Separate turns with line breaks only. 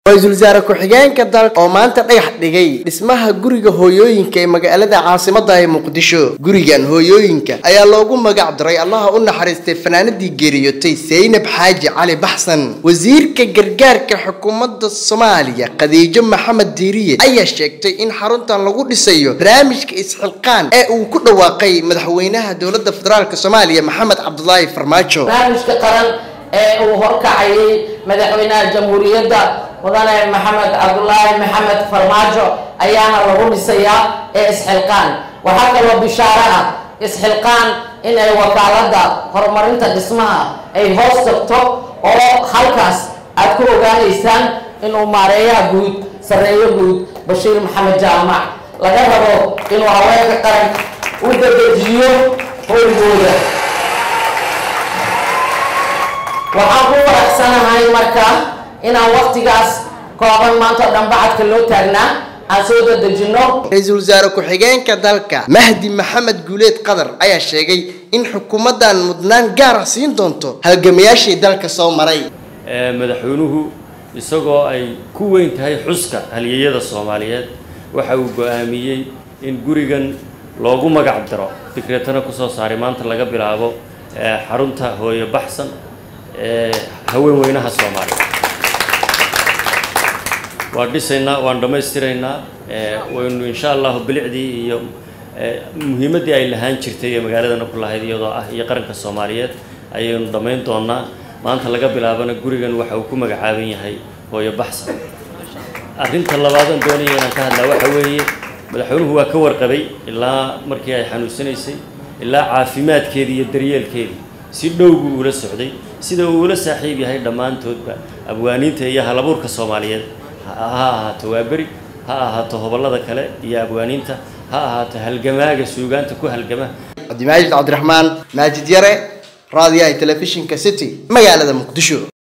ra-iisul wasaare ku-xigeenka dalka oo maanta dhagax dhigay dhismaha guriga hooyooyinka ee magaalada caasimada ee muqdisho gurigan hooyooyinka ayaa loogu magac daray allaha u naxariistay fanaanadii geeriyotay saynab xaaji cali baxsan wasiirka gargaarka xukuumadda soomaaliya khadiijo maxamed diiriye ayaa sheegtay in xaruntan lagu dhisayo barnaamijka isxilqaan ee uu ku dhawaaqay madaxweynaha dowladda federaalk soomaaliya maxamed cabdulaahi farmaajo
barnaamijka qaran ee uu horkacayay madaxweynaha jamhuuriyadda mudane maxamed cabdulaahi maxamed farmaajo ayaana lagu dhisayaa ee isxilqaan waxaa kaloo bishaaro ah isxilqaan in ay wakaaladda horumarinta dhismaha ay hoos tagto oo halkaas aad ku ogaanaysaan inuu maareeyaha guud sarreeyo guud bashiir maxamed jaamac laga rabo inuu haweenka qaran u dadejiyo hoygooda waxaan ku faraxsanahay marka inaan waktigaas kooban maanta o dhan bacadka loo taagnaa aan soo dadejino
ra-iisul wasaare ku-xigeenka dalka mahdi maxamed guuleed qadar ayaa sheegay in xukuumaddan mudnaan gaar ah siin doonto halgamayaashii dalka soo maray
madaxweynuhu isagoo ay ku weyn tahay xuska halyeeyada soomaaliyeed waxa uu go-aamiyey in gurigan loogu magac daro fikreetana kusoo saaray maanta laga bilaabo xarunta hooyo baxsan ee haween weynaha soomaaliya waan dhisaynaa waan dhammaystiraynaa waynu insha allahu bilicdii iyo muhiimaddii ay lahaan jirtay ee magaaladana ku lahayd iyadoo ah iyo qaranka soomaaliyeed ayaynu dhammayn doonaa maanta laga bilaabana gurigan waxa uu ku magacaaban yahay hooyo baxsan arrinta labaadan doonaya inaan ka hadlaa waxa weeye madaxweynuhu waa ka warqabay ilaa markii ay xanuunsanaysay ilaa caafimaadkeedii iyo daryeelkeedii si dhow buu ula socday sida uu ula saaxiib yahay dhammaantoodba abwaaniinta iyo halabuurka soomaaliyeed ha ahaato waaberi ha ahaato hobollada kale iyo abwaaniinta ha ahaato halgamaaga suugaanta ku halgama
cabdimaajid cabdiraxmaan maajid yare raadiyaha telefishinka city magaalada muqdisho